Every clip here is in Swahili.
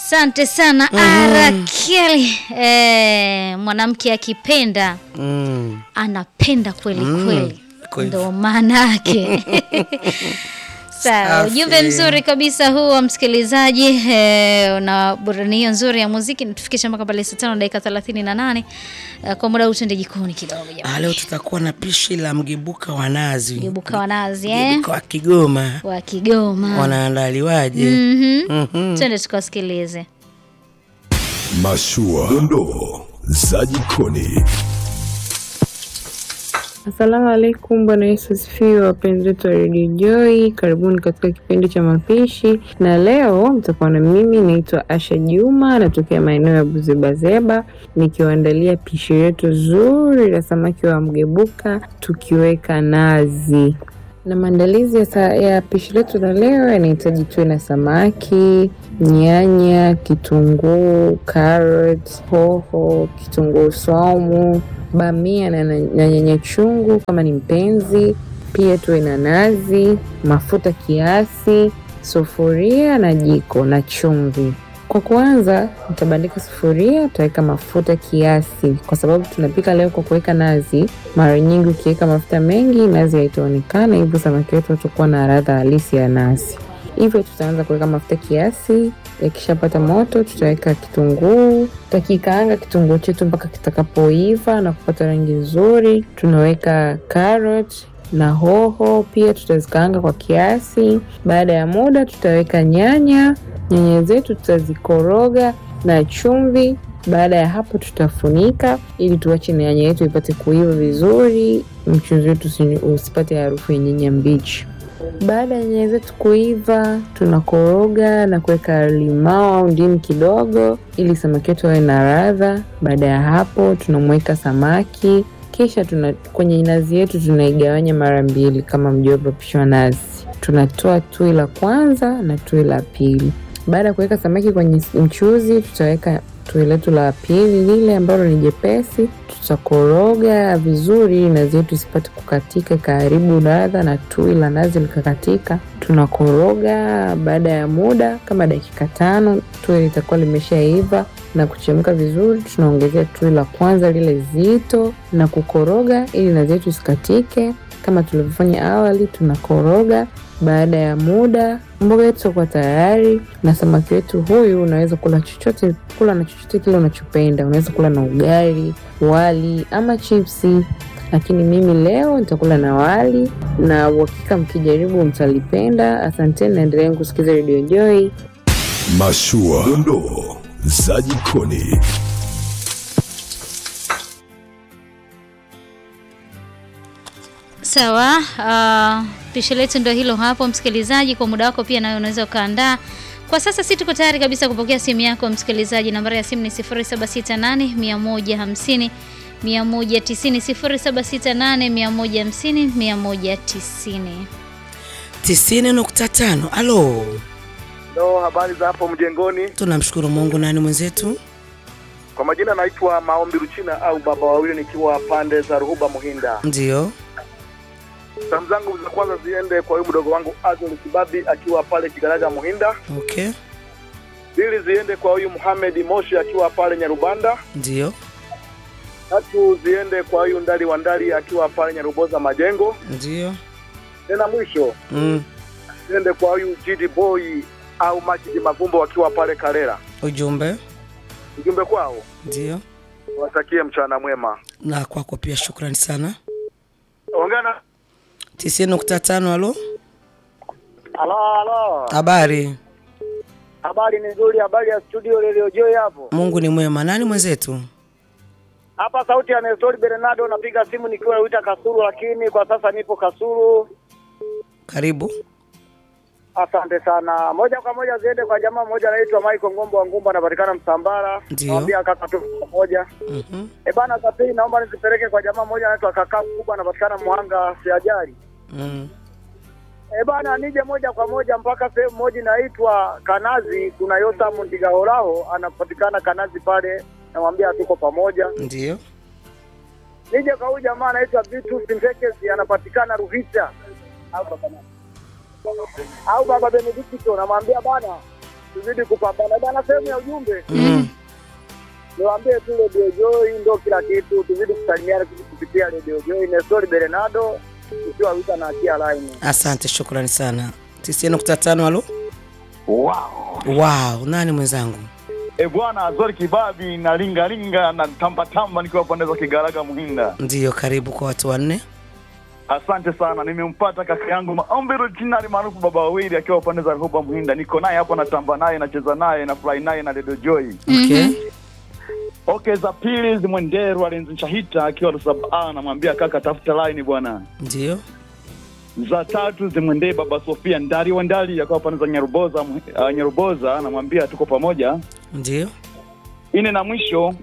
Asante sana Arakeli. Eh, mwanamke akipenda Mm. anapenda kweli Mm, kweli, kwa hivyo. ndo maana yake. Sawa, Safi. ujumbe mzuri kabisa huu wa msikilizaji eh, na burudani hiyo nzuri ya muziki natufikisha mpaka pale saa tano dakika thelathini na nane eh, kwa muda huu tuende jikoni kidogo Ah, jamani. leo tutakuwa na pishi la mgebuka wa nazi. Gebuka wa nazi eh, Mgebuka wa Kigoma wa Kigoma. wanaandaliwaje? Mhm. Mhm. Twende tukasikilize. Mashua, dondoo za jikoni. Asalamu alaikum, Bwana Yesu asifiwe, wapenzi wetu wa Radio Joy, karibuni katika kipindi cha mapishi, na leo mtakuwa na mimi, naitwa Asha Juma, natokea maeneo ya Buzebazeba, nikiwaandalia pishi letu zuri la samaki wa mgebuka tukiweka nazi. Na maandalizi ya, sa- ya pishi letu la leo yanahitaji tuwe na samaki, nyanya, kitunguu, carrot, hoho, kitunguu saumu, bamia na, na, na nyanya chungu kama ni mpenzi. Pia tuwe na nazi, mafuta kiasi, sufuria na jiko na chumvi. Kwa kuanza, nitabandika sufuria, utaweka mafuta kiasi, kwa sababu tunapika leo kwa kuweka nazi. Mara nyingi ukiweka mafuta mengi, nazi haitaonekana, hivyo samaki wetu watakuwa na ladha halisi ya nazi. Hivyo tutaanza kuweka mafuta kiasi, yakishapata moto tutaweka kitunguu, tutakikaanga kitunguu chetu mpaka kitakapoiva na kupata rangi nzuri. Tunaweka carrot na hoho pia tutazikaanga kwa kiasi. Baada ya muda tutaweka nyanya, nyanya zetu tutazikoroga na chumvi. Baada ya hapo tutafunika ili tuache nyanya yetu ipate kuiva vizuri, mchuzi wetu usi- usipate harufu ya nyanya mbichi. Baada ya nyanya zetu kuiva, tunakoroga na kuweka limao au ndimu kidogo, ili samaki wetu awe na ladha. Baada ya hapo, tunamweka samaki, kisha tuna, kwenye nazi yetu tunaigawanya mara mbili kama mjuavyo upishi wa nazi. Tunatoa tui la kwanza na tui la pili. Baada ya kuweka samaki kwenye mchuzi, tutaweka tui letu la pili lile ambalo ni jepesi. Tutakoroga vizuri ili nazi yetu isipate kukatika ikaharibu ladha na tui la nazi likakatika. Tunakoroga. Baada ya muda kama dakika tano, tui litakuwa limeshaiva na kuchemka vizuri. Tunaongezea tui la kwanza lile zito na kukoroga ili nazi yetu isikatike kama tulivyofanya awali. Tunakoroga. Baada ya muda mboga yetu itakuwa tayari, na samaki wetu huyu unaweza kula chochote, kula na chochote kile unachopenda. Unaweza kula na ugali, wali ama chipsi, lakini mimi leo nitakula na wali, na uhakika mkijaribu mtalipenda. Asanteni, naendelea kusikiza Radio Joy. Mashua, dondoo za jikoni. Sawa, uh, pishi letu ndio hilo hapo, msikilizaji. Kwa muda wako pia nawe unaweza ukaandaa. Kwa sasa si tuko tayari kabisa kupokea simu yako msikilizaji. Nambari ya simu ni 0768 150 190, 0768 150 190. tisini nukta tano. Alo, Ndo habari za hapo mjengoni. tunamshukuru Mungu. Nani mwenzetu? Kwa majina naitwa Maombi Ruchina au baba wawili, nikiwa pande za Ruhuba Muhinda. Ndio. Salamu zangu za kwanza ziende kwa huyu mdogo wangu Azol Kibabi akiwa pale Kigaraga Muhinda. Okay, Pili ziende kwa huyu Muhamed Moshi akiwa pale Nyarubanda. ndio, Tatu ziende kwa huyu Ndali wa Ndali akiwa pale Nyaruboza Majengo. ndio. Tena mwisho Mm. ziende kwa huyu Jidi Boy au Majidi Mavumbo akiwa pale Karera. Ujumbe Ujumbe kwao ndio, watakie mchana mwema. na kwako pia, shukrani sana. Ongana. tisini nukta tano. Alo, Halo, halo. habari? Habari ni nzuri, habari ya studio Radio Joy hapo. Mungu ni mwema. Nani mwenzetu? Hapa sauti ya Nestori Bernardo, napiga simu nikiwa Wita Kasulu, lakini kwa sasa nipo Kasulu. Karibu. Asante sana. Moja kwa moja ziende kwa jamaa mmoja anaitwa Michael Ngombo wa Ngumba, anapatikana Msambara. Ndio. Nawambia kaka tu pamoja. Mhm. E bana, za pili naomba nizipeleke kwa jamaa mmoja anaitwa kaka mkubwa, anapatikana Mwanga Siajari. Mm. E bana, nije moja kwa moja mpaka sehemu moja inaitwa Kanazi. Kuna Yotam Ndigaholaho anapatikana Kanazi pale, namwambia tuko pamoja. Ndio. nije kwa huyu jamaa anaitwa Vitus Ntekesi anapatikana Ruhita au baba nani? au baba Benedicto, namwambia bana tuzidi kupambana bana. Sehemu ya ujumbe Mm. niwaambie tu Radio Joy ndo kila kitu, tuzidi kusalimiana kupitia Radio Joy. Nestori Bernardo ukiwa wita na akia line. Asante, shukrani sana. 90.5 halo. Wow. Wow, nani mwenzangu? E bwana Azori Kibabi na linga linga na tamba tamba nikiwa pande za Kigaraga Muhinda. Ndiyo, karibu kwa watu wanne. Asante sana, nimempata kaka yangu Maombi Rujinari maarufu baba wawili akiwa pande za Ruhuba Muhinda. Niko naye hapa natamba naye nacheza naye na fly naye na Radio Joy. Okay. Okay, za pili zimwenderu alinzishahita akiwa Rusaba namwambia kaka tafuta line bwana. Ndiyo. Za tatu zimwendee baba Sofia Ndari wa Ndari akiwa pande za Nyaruboza uh, Nyaruboza namwambia tuko pamoja. Ndiyo. Ine na mwisho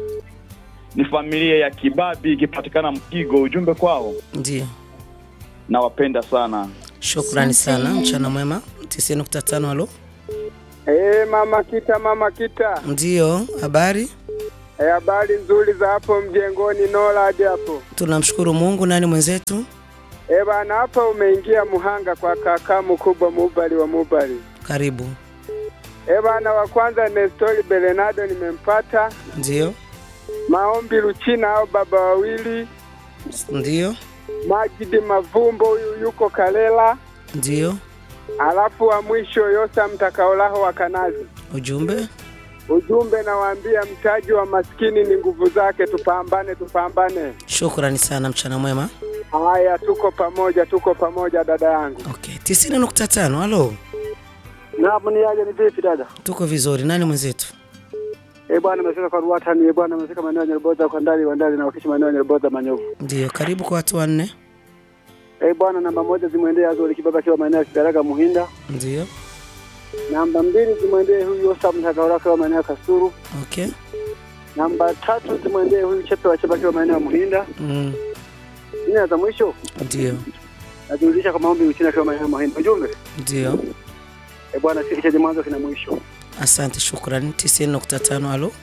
ni familia ya Kibabi ikipatikana Mkigo. Ujumbe kwao, Ndiyo. nawapenda sana. Shukrani sana. Mchana mwema. 90.5 halo. Eh, mama Kita, mama Kita, Ndiyo, habari? eh, habari nzuri za hapo mjengoni Nola hadi hapo. Tunamshukuru Mungu. Nani mwenzetu? Eh, bana hapa umeingia Muhanga kwa kaka mkubwa Mubali wa Mubali. Karibu. Eh, bana wa kwanza Nestori Bernardo nimempata. Ndiyo. Maombi Luchina au baba wawili. Ndiyo. Majidi Mavumbo huyu yuko Kalela. Ndiyo. Alafu wa mwisho Yosa Mtakaolaho wa Kanazi. Ujumbe? Ujumbe nawaambia, mtaji wa maskini ni nguvu zake. Tupambane, tupambane. Shukrani sana. Mchana mwema. Haya, tuko pamoja, tuko pamoja dada yangu. Okay. 90.5 halo. Naam, ni aje, ni vipi dada? Tuko vizuri. Nani mwenzetu? Eh bwana, amefika kwa Ruatani. Eh bwana, amefika maeneo ya Nyarboza kwa ndani wa ndani na wakishi maeneo ya Nyarboza Manyovu. Ndiyo, karibu kwa watu wanne. Eh bwana, namba moja zimwendee Azori Kibaba akiwa maeneo ya Kidaraga Muhinda. Ndiyo. Namba mbili zimwendee huyu Yosa Mtakaolaho akiwa maeneo ya Kasuru. Okay. Namba tatu zimwendee huyu Chepe wa Chepe akiwa maeneo ya Muhinda. Mm. Nne za mwisho Ndiyo. nazirudisha kwa maombi Uchina akiwa maeneo ya Muhinda. Ujumbe Ndiyo. eh bwana, si chenye mwanzo kina mwisho. Asante, shukrani. 90.5 halo.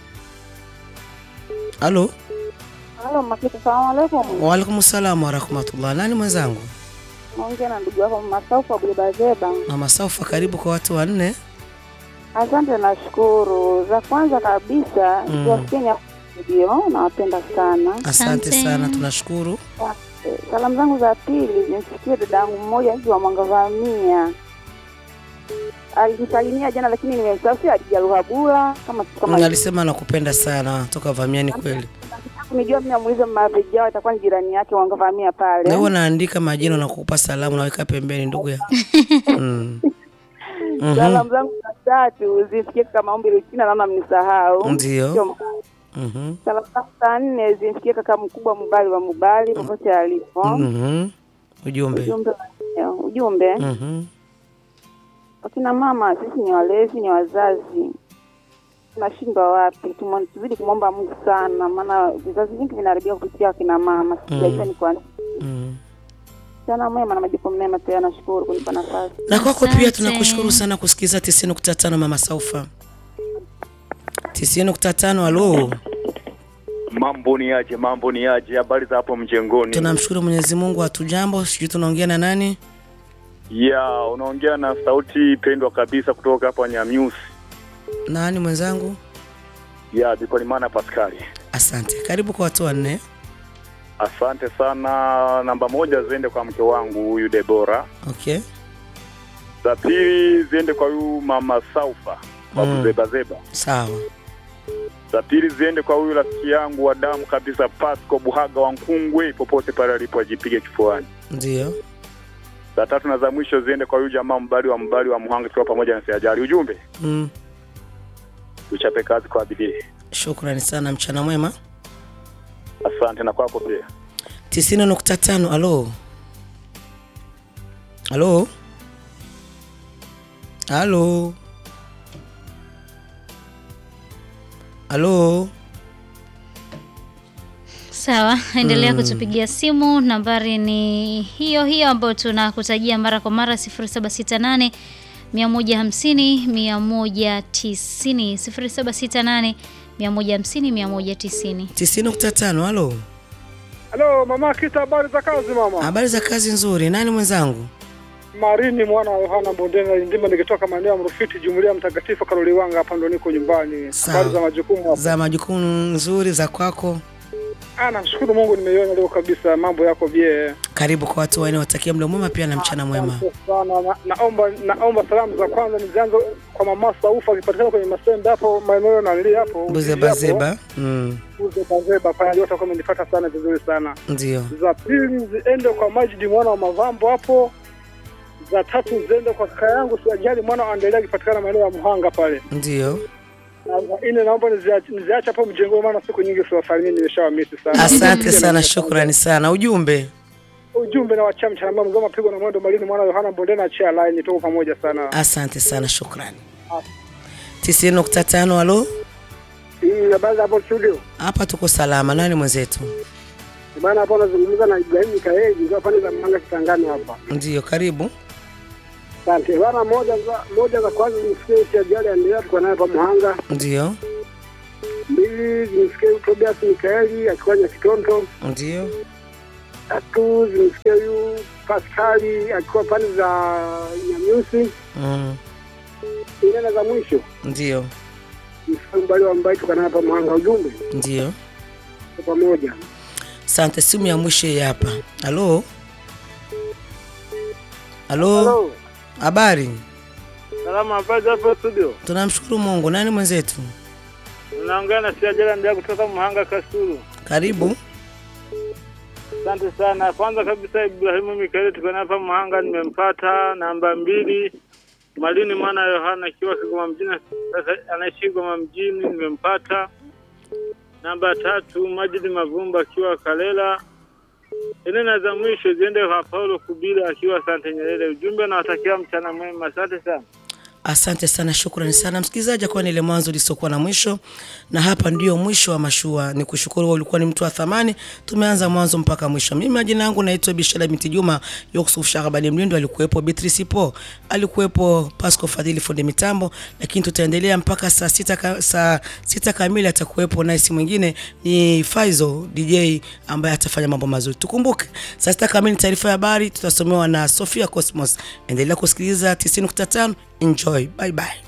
Halo. Halo Makita, salamu alaikum. Waalaikum salamu warahmatullah. Nani mwenzangu? Naongea na ndugu yako Masaufu Abulibazeba. Mama Saufa, karibu kwa watu wanne. Asante, nashukuru. Za kwanza kabisa Mm. tuwasikieni ndio, nawapenda sana. Asante Asante. sana, tunashukuru. Eh, Salamu zangu za pili zimfikie dadangu mmoja hivi wa Mwangavamia, alinisalimia jana, lakini nimemsahau, si Adija Ruhabura kama Mm, kama Alisema nakupenda sana toka Vamiani kweli. kunijua mimi, amuulize Mavijao, atakuwa ni jirani yake Mwangavamia pale. Na huwa naandika majina na kukupa salamu naweka pembeni ndugu ya. Mm. Mhm. Salamu zangu za tatu zimfikie kaka Maombi Luchina, naona mnisahau. Ndio. Sio Mhm. Salamu zangu za nne zimfikie kaka mkubwa Mubali wa Mubali popote alipo. Mhm. Ujumbe. Ujumbe ujumbe, Mhm. wakina mama sisi ni walezi, ni wazazi, tunashindwa wapi? Tumo- Tuzidi kumwomba Mungu sana, maana vizazi vingi vinaharibia kupitia wakina mama. Sijajua ni kwa nini. Mm. Sana mwema na majukumu mema, pia nashukuru kunipa nafasi. Na kwako pia Asante. tunakushukuru sana kusikiza 90.5 Mama Saufa. 90.5 halo. Mambo ni aje? Mambo ni aje? Habari za hapo mjengoni? Tunamshukuru Mwenyezi Mungu hatujambo. Sijui tunaongea na nani? Ya, unaongea na sauti pendwa kabisa kutoka hapa Nyamyusi. Nani mwenzangu? Ya, Bikolimana Paskali. Asante. Karibu kwa watu wanne. Asante sana. Namba moja ziende kwa mke wangu huyu Debora. Okay. Za pili ziende kwa huyu mama Saufa wa Mm. Kuzebazeba. Sawa. Za pili ziende kwa huyu rafiki yangu wa damu kabisa Pasco Buhaga wa Nkungwe, popote pale alipo ajipige kifuani. Ndio. Za tatu na za mwisho ziende kwa huyu jamaa mbali wa mbali wa Muhanga, tukiwa pamoja na Siajali. Ujumbe, Mm. tuchape kazi kwa bidii. Shukrani sana, mchana mwema. Asante na kwako pia. 90.5 halo. Halo. Halo. Halo. Sawa, endelea kutupigia simu. Nambari ni hiyo hiyo ambayo tunakutajia mara kwa mara 0768 150 190 0768 150 190. 90.5 halo. Halo mama Kita, habari za kazi mama? Habari za kazi nzuri. Nani mwenzangu? Marini mwana wa Yohana Bondena Ndima, nikitoka maeneo ya Mrufiti, jumuiya mtakatifu Karoliwanga, hapa ndo niko nyumbani. Sawa. Habari za majukumu hapa? za majukumu nzuri za kwako. Ah, namshukuru Mungu nimeiona leo kabisa, mambo yako bie. Karibu kwa watu wanne, watakia mlo mwema pia na mchana mwema. Asante sana. Na, naomba naomba salamu za kwanza nizianze kwa mama Saufa akipatikana kwenye Masembe hapo maeneo na nili hapo. Buzebazeba. Mm, Buzebazeba pale yote kwa amenipata sana vizuri sana. ndio. Za pili ziende kwa Majidi mwana wa Mavambo hapo. Za tatu ziende kwa kaka yangu Siajali mwana wa Andelea akipatikana maeneo ya Muhanga pale. Ndio. Na za nne naomba niziache niziache hapo mjengo, maana siku nyingi siwasalimii, nimeshawamisi sana. Asante sana, shukrani sana. Ujumbe Ujumbe na wachama cha mama mgoma pigo na mwendo malini mwana wa Yohana Bondena achia line tuko pamoja sana. asante sana, shukrani. tisini nukta tano. Halo, Hii habari hapo studio. hapa tuko salama. Nani mwenzetu? Bana hapo nazungumza na Ibrahim Mikaeli ndio pande za Manga Kitangani hapa. Ndio, karibu. Asante. Bana moja za moja za kwanza nimsikie cha ajali endelea tuko naye pa Muhanga. Ndio, Mbili zimsikie Tobias Mikaeli akiwa Nyakitonto. ndio, Tatu zimsikie huyu Paskali akiwa pande za Nyamyusi. mm, Nne na za mwisho ndio, msikie mbali wa mbai tuko naye pa Muhanga ujumbe ndio. kwa pamoja. Asante. Simu ya mwisho hii hapa. Halo, halo, habari? Salama habari hapo studio. Tunamshukuru Mungu. Nani mwenzetu? Unaongea na Siajala ndio kutoka Muhanga Kasulu. Karibu. Asante sana. Kwanza kabisa Ibrahimu Mikaeli tuko naye hapa Muhanga, nimempata. Namba mbili Malini mwana Yohana akiwa Kigoma mjini, sasa anaishi Kigoma mjini, nimempata. Namba tatu Majidi Mavumba akiwa Kalela. Ine na za mwisho ziende kwa Paulo Kubila akiwa Sante Nyerere. Ujumbe nawatakia mchana mwema. Asante sana. Asante sana, shukrani sana msikilizaji, kwa ile mwanzo lisiokuwa na mwisho, na hapa ndio mwisho wa mashua. Ni kushukuru wewe, ulikuwa ni mtu wa thamani. Tumeanza mwanzo mpaka mwisho. Mimi majina yangu naitwa Bishara binti Juma. Yusuf Shakabani Mlindo alikuwepo, Beatrice Po alikuwepo, Pasco Fadhili fundi mitambo, lakini tutaendelea mpaka saa sita, ka, saa sita kamili atakuwepo naye, si mwingine ni Faizo DJ ambaye atafanya mambo mazuri. Tukumbuke saa sita kamili taarifa ya habari tutasomewa na Sofia Cosmos. Endelea kusikiliza 90.5 Enjoy. Bye bye.